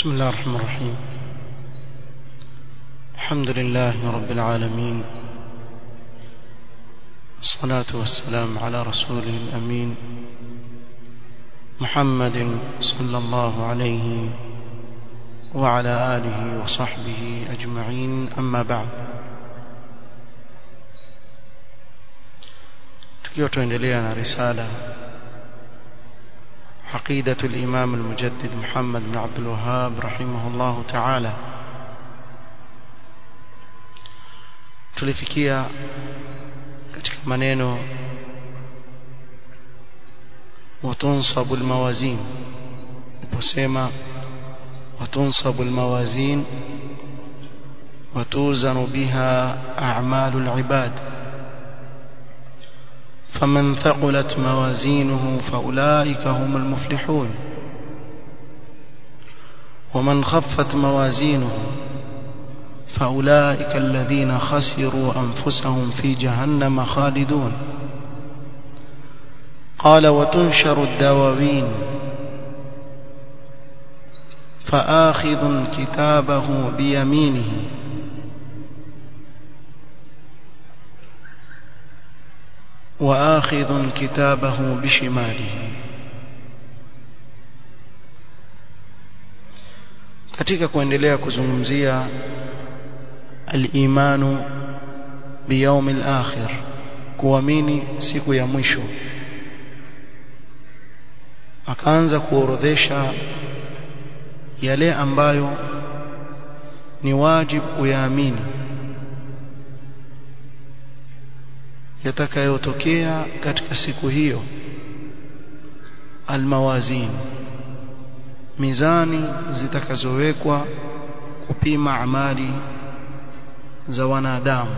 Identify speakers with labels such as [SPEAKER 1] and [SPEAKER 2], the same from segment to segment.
[SPEAKER 1] بسم الله الرحمن الرحيم الحمد لله رب العالمين الصلاة والسلام على رسوله الأمين محمد صلى الله عليه وعلى آله وصحبه أجمعين أما بعد tukiwa tuendelea na risala عقيدة الإمام المجدد محمد بن عبد الوهاب رحمه الله تعالى tulifikia katika maneno وتنصب الموازين وسمى وتنصب الموازين وتوزن بها أعمال العباد فمن ثقلت موازينه فأولئك هم المفلحون ومن خفت موازينه فأولئك الذين خسروا أنفسهم في جهنم خالدون قال وتنشر الدواوين فآخذ كتابه بيمينه وآخذ كتابه بشماله katika kuendelea kuzungumzia al-imanu biyawm al-akhir kuamini siku ya mwisho akaanza kuorodhesha yale ambayo ni wajibu kuyaamini yatakayotokea katika siku hiyo almawazin mizani zitakazowekwa kupima amali za wanadamu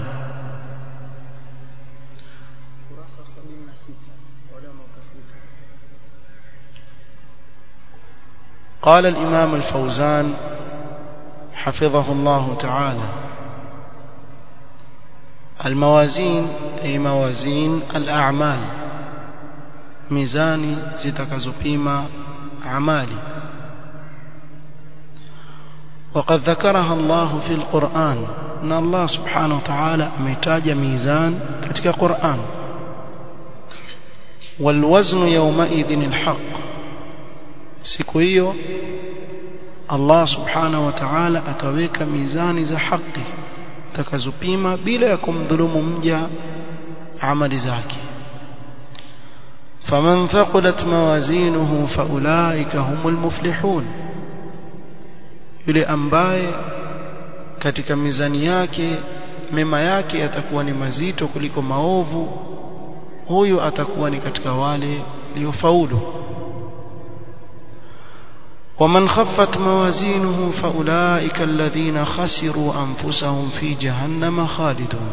[SPEAKER 1] قال الإمام الفوزان حفظه الله تعالى الموازين أي موازين الأعمال ميزاني زتكزبيما أعمالي وقد ذكرها الله في القرآن أن الله سبحانه وتعالى ميتاج ميزان كتك قرآن والوزن يومئذ الحق siku hiyo Allah subhanahu wa ta'ala ataweka mizani za haki takazopima bila ya kumdhulumu mja amali zake faman thaqulat mawazinuhu faulaika humul muflihun yule ambaye katika mizani yake mema yake yatakuwa ni mazito kuliko maovu huyu atakuwa ni katika wale waliofaulu ومن خفت موازينه فأولئك الذين خسروا أنفسهم في جهنم خالدون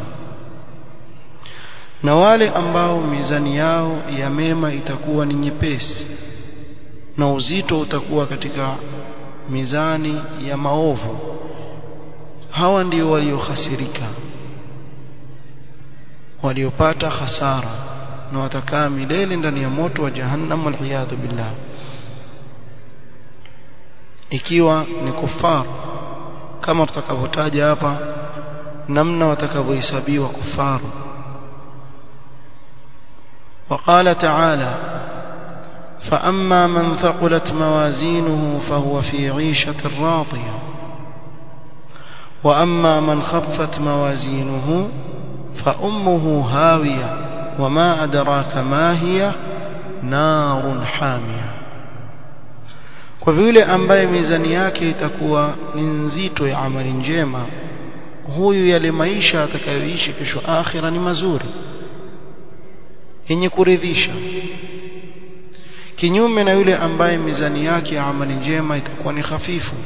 [SPEAKER 1] na wale ambao mizani yao ya mema itakuwa ni nyepesi na uzito utakuwa katika mizani ya maovu hawa ndio waliohasirika waliopata hasara na watakaa milele ndani ya moto wa jahannam waliyadhu billah ikiwa ni kufar kama tutakavyotaja hapa namna watakavyohesabiwa kufaru وقال تعالى فأما من ثقلت موازينه فهو في عيشة راضية وأما من خفت موازينه فأمه هاوية وما أدراك ما هي نار حامية kwa vile ambaye mizani yake itakuwa ni nzito ya amali njema huyu yale maisha atakayoishi kesho akhira ni mazuri yenye kuridhisha kinyume na yule ambaye mizani yake ya amali njema itakuwa ni hafifu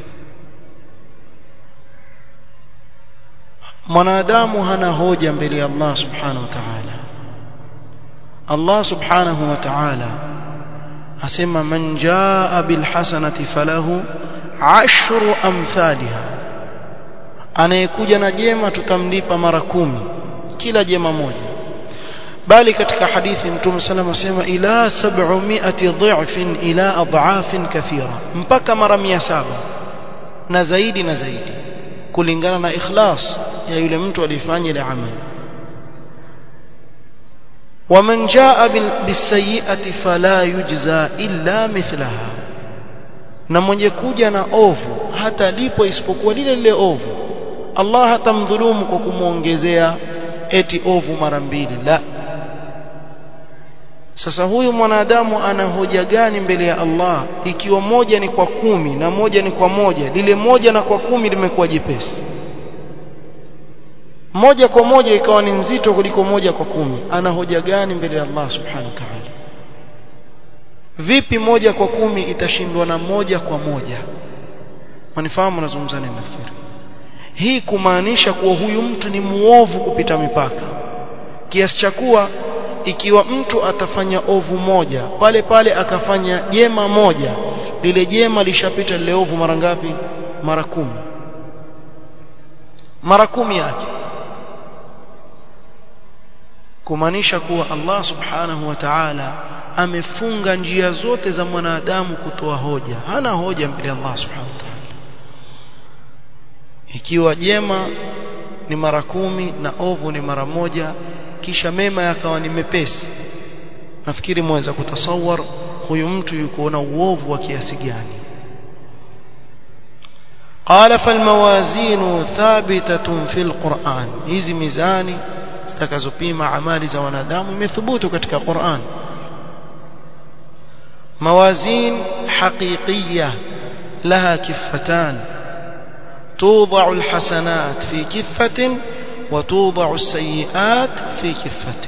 [SPEAKER 1] mwanadamu hana hoja mbele ya Allah subhanahu wa ta'ala Allah subhanahu wa ta'ala asema man jaa bil hasanati falahu ashru amthaliha anayekuja na jema tutamlipa mara kumi kila jema moja bali katika hadithi mtume sallam asema ila 700 dhifin ila adhafin kathira mpaka mara 700 na zaidi na zaidi kulingana na ikhlas ya yule mtu alifanya ile amali ومن جاء بالسيئة فلا يجزى إلا مثلها na mwenye kuja na ovu hata lipo isipokuwa lile lile ovu Allah hatamdhulumu kwa kumwongezea eti ovu mara mbili la sasa huyu mwanadamu ana hoja gani mbele ya Allah ikiwa moja ni kwa kumi na moja ni kwa moja lile moja na kwa kumi limekuwa jepesi moja kwa moja ikawa ni nzito kuliko moja kwa kumi ana hoja gani mbele ya Allah subhanahu wa ta'ala vipi moja kwa kumi itashindwa na moja kwa moja manifahamu nazungumza nini nafikiri hii kumaanisha kuwa huyu mtu ni muovu kupita mipaka kiasi cha kuwa ikiwa mtu atafanya ovu moja pale pale akafanya jema moja lile jema lishapita lile ovu mara ngapi mara kumi mara kumi yake kumaanisha kuwa Allah subhanahu wa ta'ala amefunga njia zote za mwanadamu kutoa hoja hana hoja mbele ya Allah subhanahu wa ta'ala ikiwa jema ni mara kumi na ovu ni mara moja kisha mema yakawa ni mepesi nafikiri mweza kutasawar huyu mtu yuko na uovu wa kiasi gani قال فالموازين ثابتة في القرآن hizi mizani zitakazopima amali za wanadamu imethubutu katika Qur'an موازين حقيقية لها كفتان توضع الحسنات في كفة وتوضع السيئات في كفة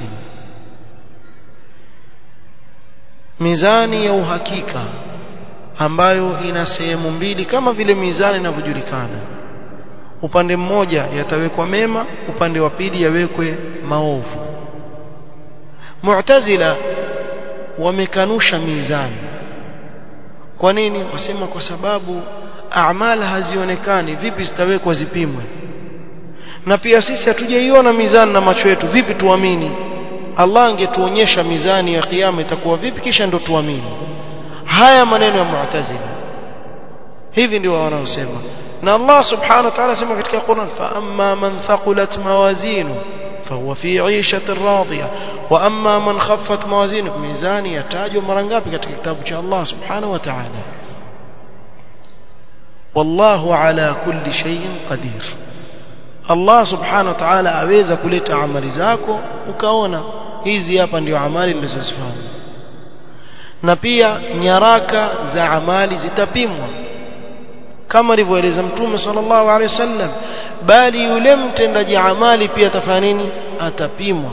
[SPEAKER 1] mizani ya uhakika ambayo ina sehemu mbili kama vile mizani inavyojulikana upande mmoja yatawekwa mema upande wa pili yawekwe maovu mu'tazila wamekanusha mizani kwa nini wasema kwa sababu amali hazionekani vipi zitawekwa zipimwe na pia sisi hatujaiona mizani na macho yetu vipi tuamini Allah angetuonyesha mizani ya kiyama itakuwa vipi kisha ndo tuamini haya maneno ya mu'tazila hivi ndio wanaosema na Allah subhanahu wa ta'ala sema katika Qur'an fa amma man thaqulat mawazinu فهو في عيشة راضية وأما من خفت موازينه ميزاني يتاج mara ngapi katika kitabu cha Allah subhanahu wa ta'ala والله على كل شيء قدير Allah subhanahu wa ta'ala aweza kuleta amali zako ukaona hizi hapa ndio amali nilizozifanya na pia nyaraka za amali zitapimwa kama alivyoeleza mtume sallallahu alaihi wasallam bali yule mtendaji amali pia atafanya nini atapimwa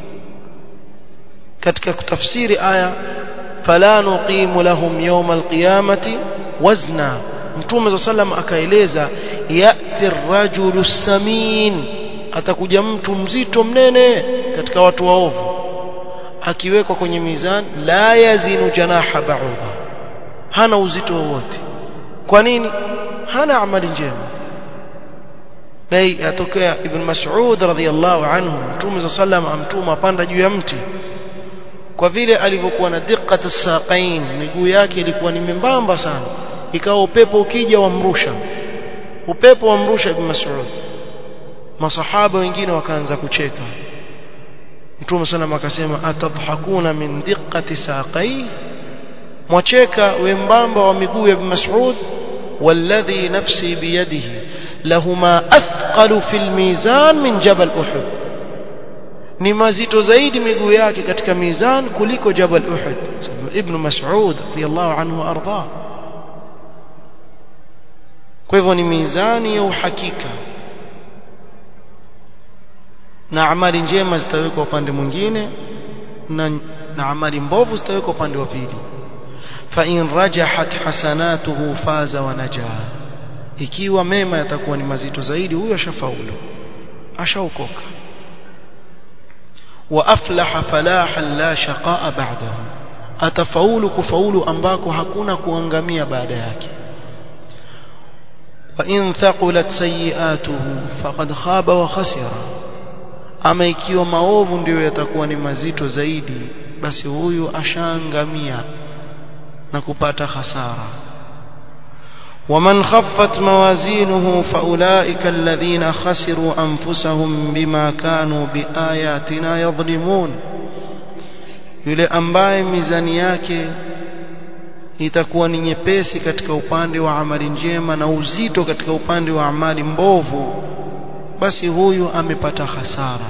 [SPEAKER 1] katika kutafsiri aya fala nuqimu lahum yawm alqiyamati wazna mtume sallam akaeleza yati rajulu samin atakuja mtu mzito mnene katika watu waovu akiwekwa kwenye mizani la yazinu janaha ba'udha hana uzito wowote kwa nini hana amali njema dai atokea ibn mas'ud radhiyallahu anhu mtume sallam amtuma panda juu ya mti kwa vile alivyokuwa na diqqat as-saqain miguu yake ilikuwa ni membamba sana ikawa upepo ukija wamrusha upepo wamrusha ibn mas'ud masahaba wengine wakaanza kucheka mtume sallam akasema atadhakuna min diqqati saqai mwacheka wembamba wa miguu ya ibn mas'ud والذي نفسي بيده لهما أثقل في الميزان من جبل أحد ni mazito zaidi miguu yake katika mizan kuliko jabal uhud ibn mas'ud radiyallahu anhu arda kwa hivyo ni mizani ya uhakika na amali njema zitawekwa upande mwingine na, na amali mbovu zitawekwa upande wa pili فإن رجحت حسناته فاز ونجا ikiwa mema yatakuwa ni mazito zaidi huyo ashafaulu ashaokoka wa aflaha falahan la shaqaa ba'dahu atafaulu kufaulu ambako hakuna kuangamia baada yake wa in thaqulat sayiatuhu faqad khaba wa khasira ama ikiwa maovu ndiyo yatakuwa ni mazito zaidi basi huyu ashaangamia na kupata hasara ومن خفت موازينه فأولئك الذين خسروا أنفسهم بما كانوا بآياتنا يظلمون yule ambaye mizani yake itakuwa ni nyepesi katika upande wa amali njema na uzito katika upande wa amali mbovu basi huyu amepata hasara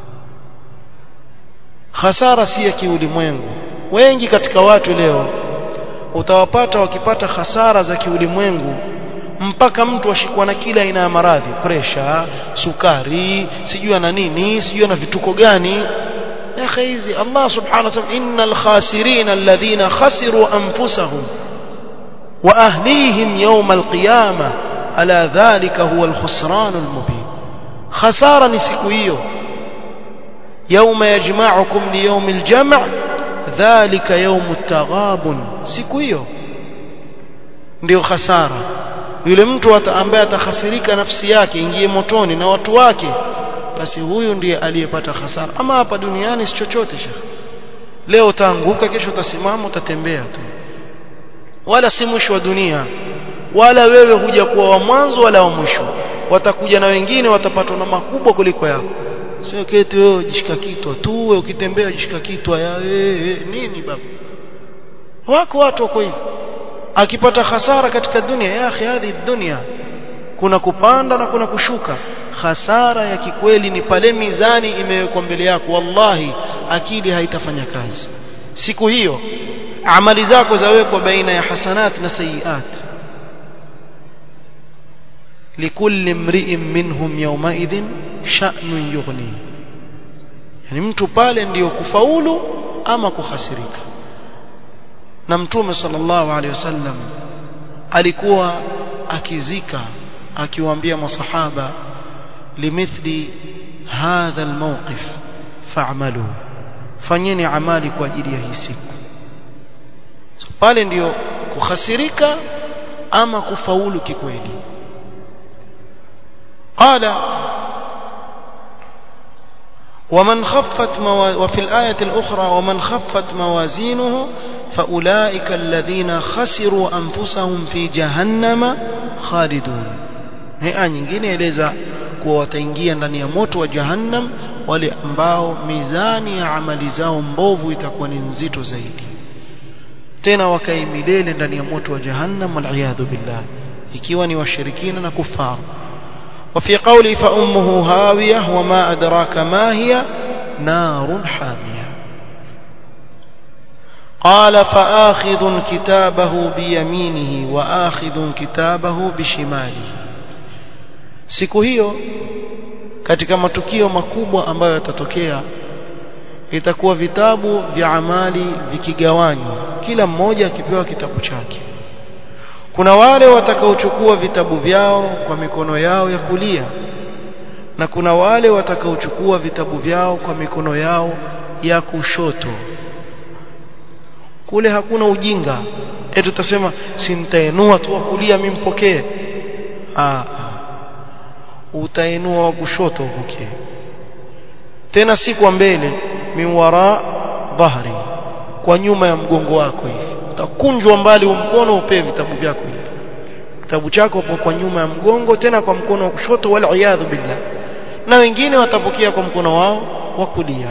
[SPEAKER 1] hasara si ya kiulimwengu wengi katika watu leo utawapata wakipata hasara za kiulimwengu mpaka mtu ashikwa na kila aina ya maradhi presha sukari sijui ana nini sijui ana vituko gani يا أخي hizi Allah subhanahu wa ta'ala innal khasirin alladhina khasiru anfusahum wa ahlihim yawm alqiyamah ala dhalika huwa alkhusran almubin khasara ni siku hiyo يوم يجمعكم ليوم الجمع ذلك يوم التغابن siku hiyo ndio khasara yule mtu ambaye atakhasirika nafsi yake ingie motoni na watu wake basi huyu ndiye aliyepata hasara ama hapa duniani si chochote shekh leo utaanguka kesho utasimama utatembea tu wala si mwisho wa dunia wala wewe huja kuwa wa mwanzo wala wa mwisho watakuja na wengine watapatwa na makubwa kuliko yako sio keti wewe jishika kitwa tu wewe ukitembea jishika kitwa ya ee, nini baba wako watu wako hivyo akipata hasara katika dunia ya akhi hadhi dunia kuna kupanda na kuna kushuka hasara ya kikweli ni pale mizani imewekwa mbele yako wallahi akili haitafanya kazi siku hiyo amali zako zawekwa baina ya hasanat na sayiat likulli mri'in minhum yawmaidhin sha'nun yughni yani mtu pale ndiyo kufaulu ama kuhasirika na mtume sallallahu alaihi wasallam alikuwa akizika akiwaambia masahaba limithli hadha almawqif fa'malu fanyeni amali kwa ajili ya hii siku so, pale ndiyo kuhasirika ama kufaulu kikweli قال ومن خفت موا... وفي الآية الأخرى ومن خفت موازينه فأولئك الذين خسروا أنفسهم في جهنم خالدون هي nyingine eleza kuwa wataingia ndani ya moto wa jahannam wale ambao mizani ya amali zao mbovu itakuwa ni nzito zaidi tena wakae milele ndani ya moto wa jahannam waliyadhu billah ikiwa ni washirikina na kufaru وفي قوله فأمه هاوية وما أدراك ما هي نار حامية قال فآخذ كتابه بيمينه وآخذ كتابه بشماله siku hiyo katika matukio makubwa ambayo yatatokea itakuwa vitabu vya amali vikigawanywa kila mmoja akipewa kitabu chake kuna wale watakaochukua vitabu vyao kwa mikono yao ya kulia na kuna wale watakaochukua vitabu vyao kwa mikono yao ya kushoto kule hakuna ujinga eti tutasema si nitainua tu wa kulia mimi mpokee ah utainua wa kushoto upokee tena si kwa mbele miwara dhahri kwa nyuma ya mgongo wako hivi utakunjwa mbali mkono upee vitabu vyako hivi kitabu chako hapo kwa nyuma ya mgongo tena kwa mkono wa kushoto wal iyadhu billah na wengine watapokea kwa mkono wao wa kulia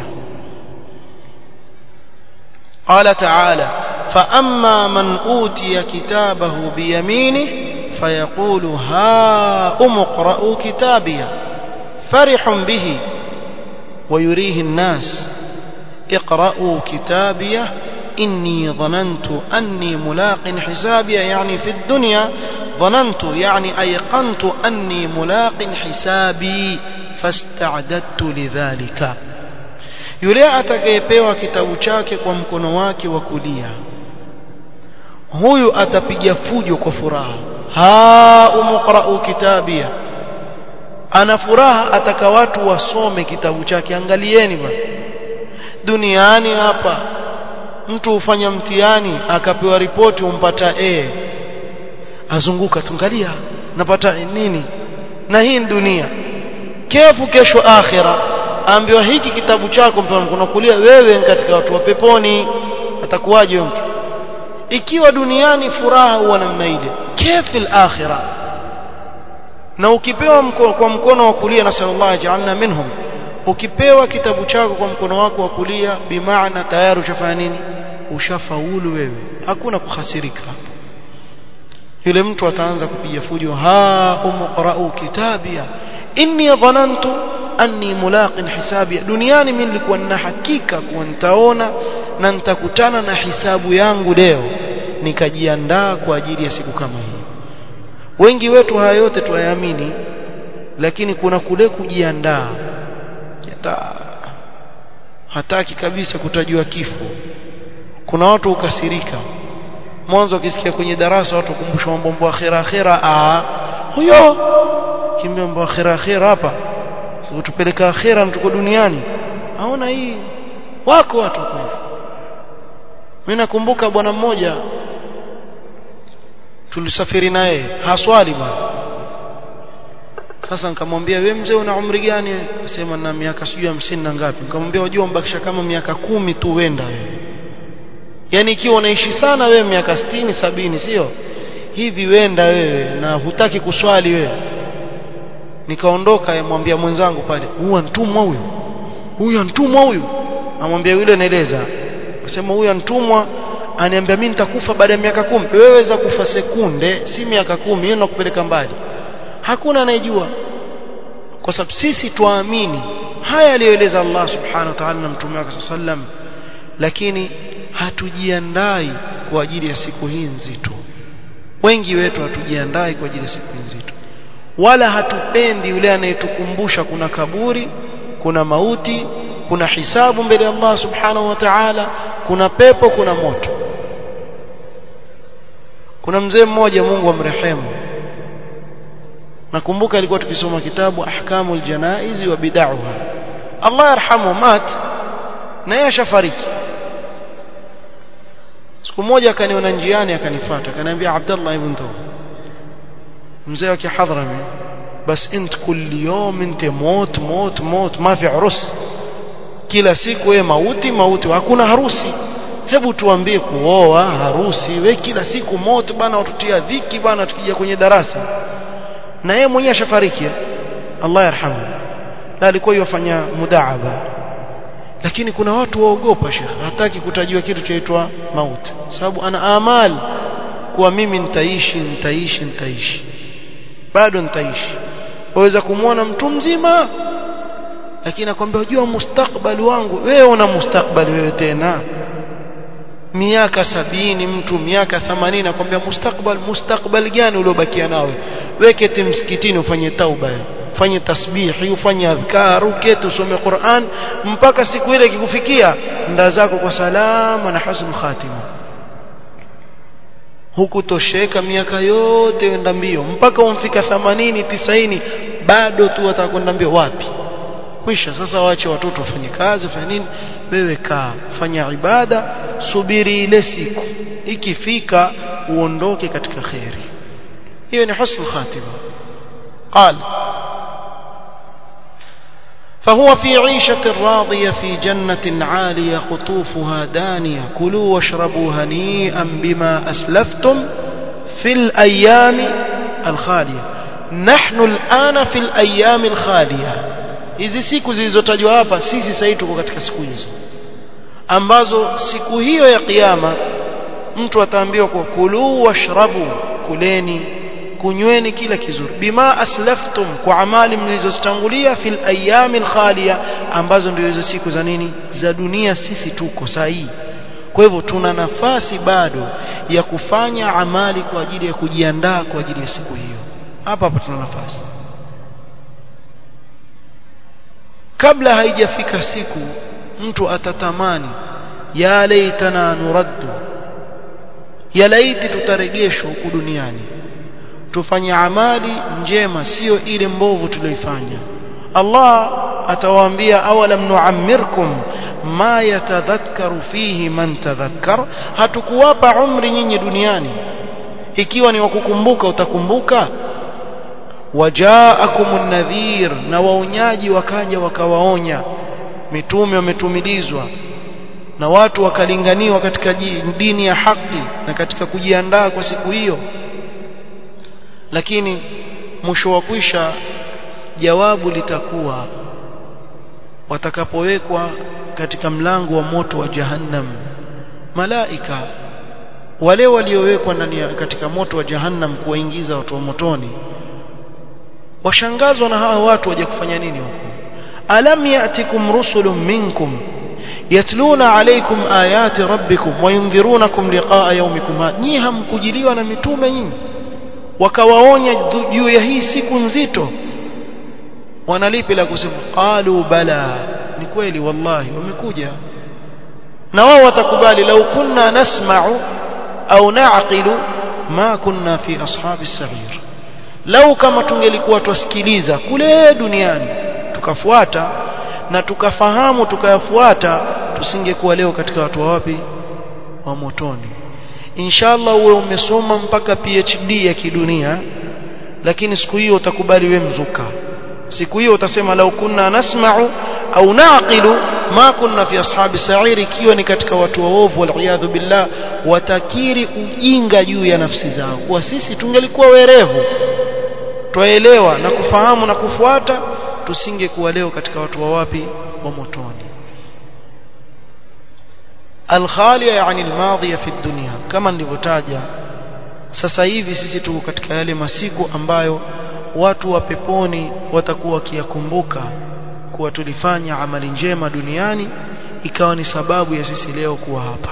[SPEAKER 1] قال تعالى فأما من أوتي كتابه بيمينه فيقول ها أمقرأوا كتابي فرح به ويريه الناس اقرأوا كتابي إني ظننت أني ملاق حسابي يعني في الدنيا ظننت يعني أيقنت أني ملاق حسابي فاستعددت لذلك yule atakayepewa kitabu chake kwa mkono wake wa kulia huyu atapiga fujo kwa furaha ha umqra'u kitabia ana furaha ataka watu wasome kitabu chake angalieni bwana duniani hapa mtu hufanya mtihani akapewa ripoti umpata A azunguka tungalia napata nini na hii dunia kefu kesho akhira ambiwa hiki kitabu chako mtu mkono kulia wewe katika watu wa peponi atakuwaje mtu ikiwa duniani furaha huwa namna ile kefil akhirah na ukipewa mkono, kwa mkono wa kulia na sallallahu ajalna minhum ukipewa kitabu chako kwa mkono wako wa kulia bimaana tayari ushafanya nini ushafaulu wewe hakuna kuhasirika yule mtu ataanza kupiga fujo ha umqra'u kitabia inni dhanantu anni mulaqin hisabia duniani mimi nilikuwa nina hakika kuwa nitaona na nitakutana na hisabu yangu leo nikajiandaa kwa ajili ya siku kama hii wengi wetu haya yote tuyaamini lakini kuna kule kujiandaa hataki kabisa kutajua kifo kuna watu ukasirika mwanzo ukisikia kwenye darasa watu kukumbusha mambo ya akhira akhira ah huyo kimbia mambo ya akhira akhira hapa utupeleka akhira na tuko duniani aona hii wako watu kwa hivyo mimi nakumbuka bwana mmoja tulisafiri naye haswali bwana sasa nikamwambia wewe mzee una umri gani akasema na miaka sijui hamsini na ngapi nikamwambia wajua umbakisha kama miaka kumi tu wenda wewe yani ikiwa unaishi sana wewe miaka sitini sabini sio hivi wenda wewe na hutaki kuswali wewe nikaondoka yamwambia mwenzangu pale huyu antumwa huyu huyu antumwa huyu amwambia yule naeleza akasema huyu antumwa aniambia mimi nitakufa baada ya miaka kumi wewe weza kufa sekunde si miaka kumi hiyo nakupeleka mbali hakuna anayejua kwa sababu sisi tuamini haya aliyoeleza Allah subhanahu wa ta'ala na mtume wake sallam lakini hatujiandai kwa ajili ya siku hii nzito wengi wetu hatujiandai kwa ajili ya siku hii nzito wala hatupendi yule anayetukumbusha kuna kaburi kuna mauti kuna hisabu mbele ya Allah subhanahu wa ta'ala kuna pepo kuna moto kuna mzee mmoja Mungu amrehemu nakumbuka alikuwa tukisoma kitabu ahkamul janaizi wa bid'aha Allah yarhamu mat na yeye ashafariki siku moja akaniona njiani akanifuata akaniambia Abdullah ibn Tawb mzee wa kihadrami bas int kulli yawm int mot mot mot ma fi urus kila siku wewe mauti mauti hakuna harusi hebu tuambie kuoa harusi we kila siku moto bana watutia dhiki bana tukija kwenye darasa na yeye mwenyewe ashafariki Allah yarhamu na alikuwa yafanya mudaaba lakini kuna watu waogopa shekh hataki kutajiwa kitu chaitwa mauti sababu ana amal kuwa mimi nitaishi nitaishi nitaishi bado nitaishi waweza kumwona mtu mzima lakini akwambia unajua mustakbali wangu wewe una mustakbali wewe tena miaka sabini mtu miaka themanini akwambia mustakbal mustakbal gani uliobakia nawe weketi msikitini ufanye tauba ufanye tasbihi ufanye adhkar uketi usome Qur'an mpaka siku ile ikikufikia nda zako kwa salama na husn khatima hukutosheka miaka yote wenda mbio mpaka umfika 80 90 bado tu watakwenda mbio wapi kwisha sasa waache watoto wafanye kazi wafanye nini wewe kaa fanya ibada subiri ile siku ikifika uondoke katika khairi hiyo ni husn khatima قال فهو في عيشة راضية في جنة عالية قطوفها دانية كلوا واشربوا هنيئا بما أسلفتم في الأيام الخالية نحن الآن في الأيام الخالية hizi siku zilizotajwa hapa sisi sasa tuko katika siku hizo ambazo siku hiyo ya kiyama mtu ataambiwa kwa kulu washrabu kuleni kunyweni kila kizuri bima aslaftum kwa amali mlizozitangulia fil ayamil khaliya ambazo ndio hizo siku za nini za dunia sisi tuko sahihi kwa hivyo tuna nafasi bado ya kufanya amali kwa ajili ya kujiandaa kwa ajili ya siku hiyo hapa hapa tuna nafasi kabla haijafika siku mtu atatamani ya laitana nuraddu ya laiti tutarejeshwa huku duniani tufanye amali njema sio ile mbovu tulioifanya Allah atawaambia awalam nuammirkum ma yatadhakkaru fihi man tadhakkar hatukuwapa umri nyinyi duniani ikiwa ni wakukumbuka utakumbuka wajaakumun nadhir na waonyaji wakaja wakawaonya mitume wametumilizwa na watu wakalinganiwa katika dini ya haki na katika kujiandaa kwa siku hiyo lakini mwisho wa kwisha jawabu litakuwa watakapowekwa katika mlango wa moto wa jahannam malaika wale waliowekwa ndani katika moto wa jahannam kuwaingiza watu wa motoni washangazwa na hawa watu waje kufanya nini huko alam yatikum rusulun minkum yatluna alaykum ayati rabbikum wayundhirunakum liqa'a yawmikum nyi hamkujiliwa na mitume nyinyi wakawaonya juu ya hii siku nzito wanalipi la kusema qalu bala ni kweli wallahi wamekuja na wao watakubali lau kunna nasma'u au na'qilu ma kunna fi ashabi sa'ir lau kama tungelikuwa twasikiliza kule duniani tukafuata na tukafahamu tukayafuata tusingekuwa leo katika watu wa wapi wa motoni inshallah uwe umesoma mpaka PhD ya kidunia lakini siku hiyo utakubali we mzuka siku hiyo utasema lau kunna nasma'u au naqilu ma kunna fi ashabi sa'ir ikiwa ni katika watu waovu wal billah watakiri ujinga juu ya nafsi zao kwa sisi tungelikuwa werevu twaelewa na kufahamu na kufuata tusingekuwa leo katika watu wa wapi wa motoni alkhalia yani almadhiya fi dunya kama nilivyotaja sasa hivi sisi tuko katika yale masiku ambayo watu wa peponi watakuwa wakiyakumbuka kuwa tulifanya amali njema duniani ikawa ni sababu ya sisi leo kuwa hapa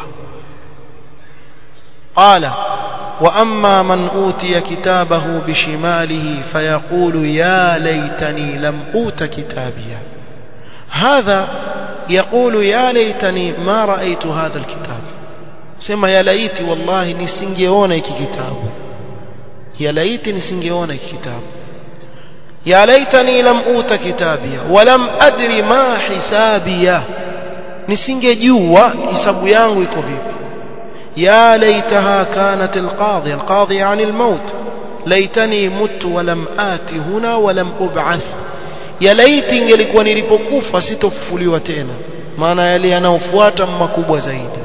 [SPEAKER 1] qala wa amma man utiya kitabahu bishimalihi fayaqulu ya laitani lam uta kitabiya hadha يقول يا ليتني ما رأيت هذا الكتاب سما يا ليتي والله nisingeona hiki kitabu ya laiti nisingeona hiki kitabu ya laitani lam uta kitabia walam adri ma hisabia nisingejua hisabu yangu iko vipi ya laitaha kanat alqadhi alqadhi yani almaut laitani mutu walam ati huna walam ub'ath ya laiti ingelikuwa nilipokufa sitofufuliwa tena maana yale yanayofuata makubwa zaidi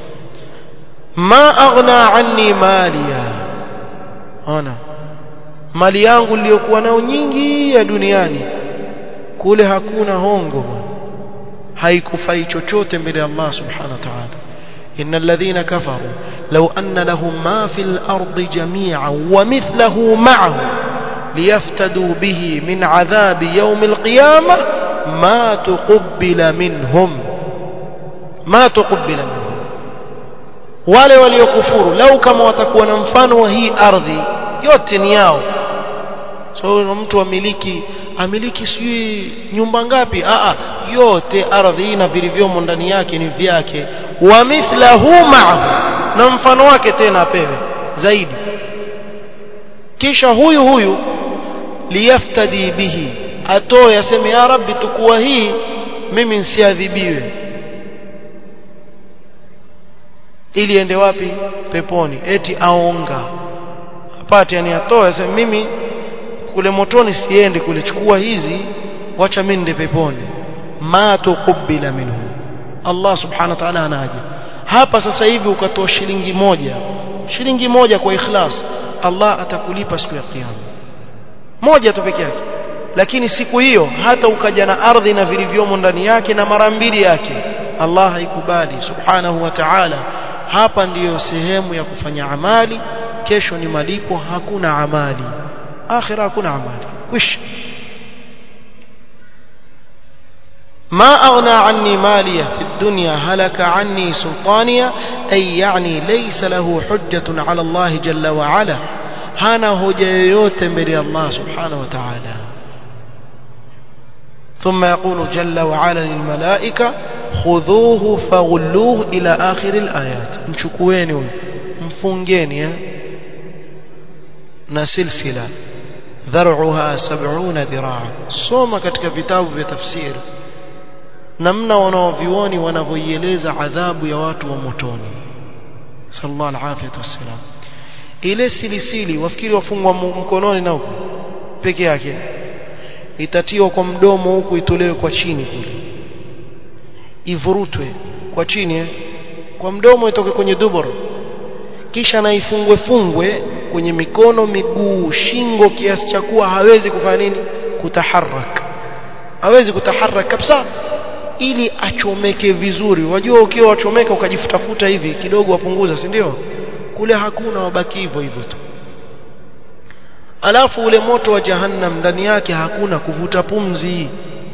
[SPEAKER 1] ma aghna anni maliya ona mali yangu niliyokuwa nayo nyingi ya duniani kule hakuna hongo haikufai chochote mbele ya Allah subhanahu wa ta'ala إن الذين كفروا لو أن لهم ما في الأرض جميعا ومثله معه ليفتدوا به من عذاب يوم القيامة ما تقبل منهم ما تقبل منهم wale waliokufuru lau kama watakuwa na mfano wa hii ardhi yote ni yao so mtu amiliki amiliki sijui nyumba ngapi a yote ardhi hii na vilivyomo ndani yake ni vyake wa mithlahu ma'ahu na mfano wake tena apewe zaidi kisha huyu huyu liyaftadi bihi atoe aseme ya rabbi tukua hii mimi nsiadhibiwe ili ende wapi peponi eti aonga apate yani atoe aseme mimi kule motoni siende kule chukua hizi wacha mimi nende peponi ma tuqbila minhu Allah subhanahu wa ta'ala anaje hapa sasa hivi ukatoa shilingi moja shilingi moja kwa ikhlas Allah atakulipa siku ya kiyama moja tu peke yake lakini siku hiyo hata ukaja na ardhi na vilivyomo ndani yake na mara mbili yake Allah haikubali subhanahu wa ta'ala hapa ndiyo sehemu ya kufanya amali kesho ni malipo hakuna amali akhira hakuna amali kwisha ما أغنى عني مالية في الدنيا هلك عني سلطانية أي يعني ليس له حجة على الله جل وعلا هانا هجيوت مري الله سبحانه وتعالى ثم يقول جل وعلا للملائكة خذوه فغلوه إلى آخر الآيات مشكوين مفنجين نسلسلة ذرعها سبعون ذراعا صوم katika vitabu vya tafsiri namna wanaovioni wanavyoieleza adhabu ya watu wa motoni sallallahu alaihi wasallam ile silisili wafikiri wafungwa mkononi na huko peke yake itatiwa kwa mdomo huku itolewe kwa chini kule ivurutwe kwa chini eh? kwa mdomo itoke kwenye dubur kisha na ifungwe fungwe kwenye mikono miguu shingo kiasi cha kuwa hawezi kufanya nini kutaharak hawezi kutaharak kabisa ili achomeke vizuri wajua ukiwa wachomeka ukajifutafuta hivi kidogo wapunguza si ndio kule hakuna wabaki hivyo hivyo tu alafu ule moto wa jahannam ndani yake hakuna kuvuta pumzi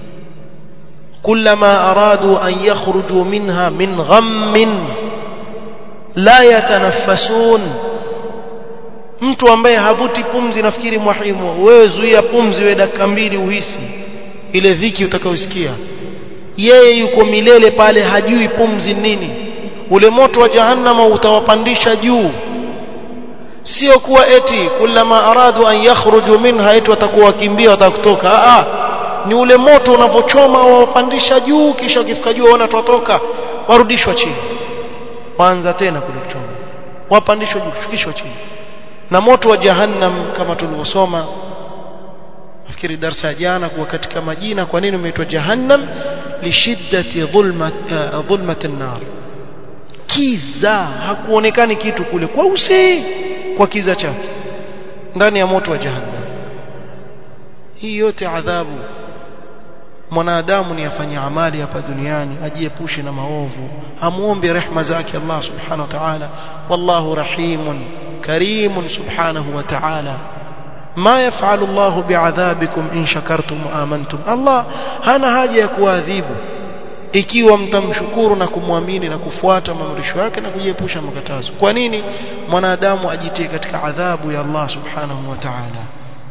[SPEAKER 1] كلما أرادوا أن يخرجوا منها من غم لا يتنفسون mtu ambaye havuti pumzi nafikiri mwahimu wewe zuia pumzi wewe dakika mbili uhisi ile dhiki utakayosikia yeye yuko milele pale hajui pumzi nini ule moto wa jahannama utawapandisha juu sio kuwa eti kullama aradu an yakhruju minha eti watakuwa wakimbia watakutoka a a ni ule moto unapochoma wawapandisha juu kisha wakifika juu waona twatoka warudishwa chini waanza tena kule kuchoma wapandishwa juu kushukishwa chini na moto wa jahannam kama tulivyosoma nafikiri darasa ya jana kuwa katika majina kwa nini umeitwa jahannam lishiddati dhulmat uh, dhulmat an-nar kiza hakuonekani kitu kule kwa usi kwa kiza chake ndani ya moto wa jahannam hii yote adhabu mwanadamu ni afanye amali hapa duniani ajiepushe na maovu amuombe rehma zake Allah subhanahu wa ta'ala wallahu rahimun karimun subhanahu wa ta'ala ما يفعل الله بعذابكم إن شكرتم وآمنتم الله hana haja ya kuadhibu ikiwa mtamshukuru na kumwamini na kufuata maamrisho yake na kujiepusha makatazo kwa nini mwanadamu ajitie katika adhabu ya Allah subhanahu wa ta'ala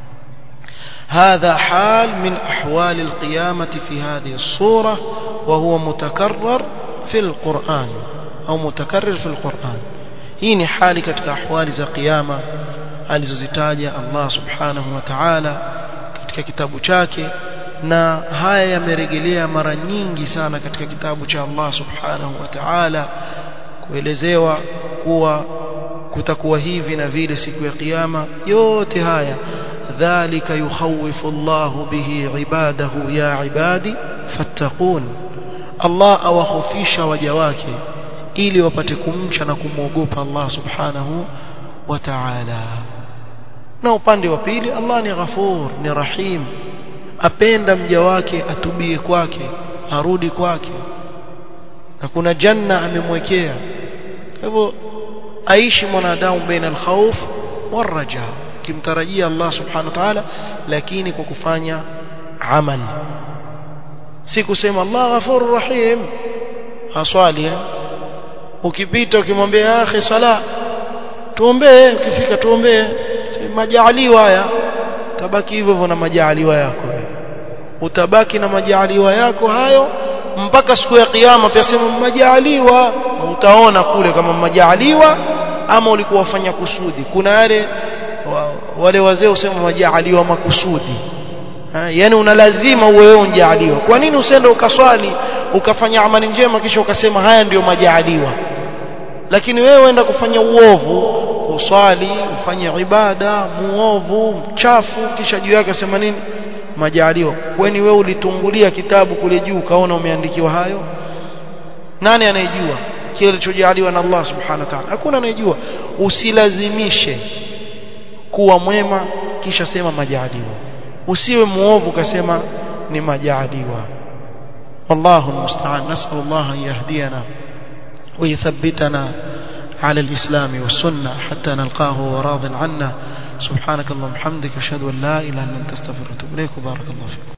[SPEAKER 1] هذا حال من أحوال القيامة في هذه الصورة وهو متكرر في القرآن أو متكرر في القرآن هي حال كتك أحوال ذا قيامة alizozitaja Allah subhanahu wa ta'ala katika kitabu chake na haya yamerejelea mara nyingi sana katika kitabu cha Allah subhanahu wa ta'ala kuelezewa kuwa kutakuwa hivi na vile siku ya kiyama yote haya dhalika yukhawifu Allahu bihi ibadahu ya ibadi fattaqun Allah awahofisha waja wake ili wapate kumcha na kumwogopa Allah subhanahu wa ta'ala na upande wa pili Allah ni ghafur ni rahim apenda mja wake atubie kwake arudi kwake na kuna janna amemwekea kwa hivyo aishi mwanadamu baina alkhawf waraja kimtarajia Allah subhanahu wa ta'ala lakini kwa kufanya amal si kusema Allah ghafur rahim haswali ukipita ukimwambia akhi sala tuombee ukifika tuombee majaaliwa haya tabaki hivyo hivyo na majaaliwa yako utabaki na majaaliwa yako hayo mpaka siku ya kiyama pia sema majaaliwa utaona kule kama majaaliwa ama ulikuwa wafanya kusudi kuna yale wale wazee usema majaaliwa makusudi ha, yani una lazima uwe wewe unjaaliwa kwa nini usende ukaswali ukafanya amali njema kisha ukasema haya ndiyo majaaliwa lakini wewe enda kufanya uovu uswali ufanye ibada muovu mchafu kisha juu yake sema nini majaliwa kwani wewe ulitungulia kitabu kule juu kaona umeandikiwa hayo nani anayejua kile kilichojaliwa na Allah subhanahu wa ta'ala hakuna anayejua usilazimishe kuwa mwema kisha sema majaliwa usiwe muovu kasema ni majaliwa والله المستعان نسأل الله أن يهدينا ويثبتنا على الإسلام والسنة حتى نلقاه وراض عنا سبحانك اللهم وبحمدك أشهد أن لا إله إلا أنت استغفرك وأتوب إليك وبارك الله فيك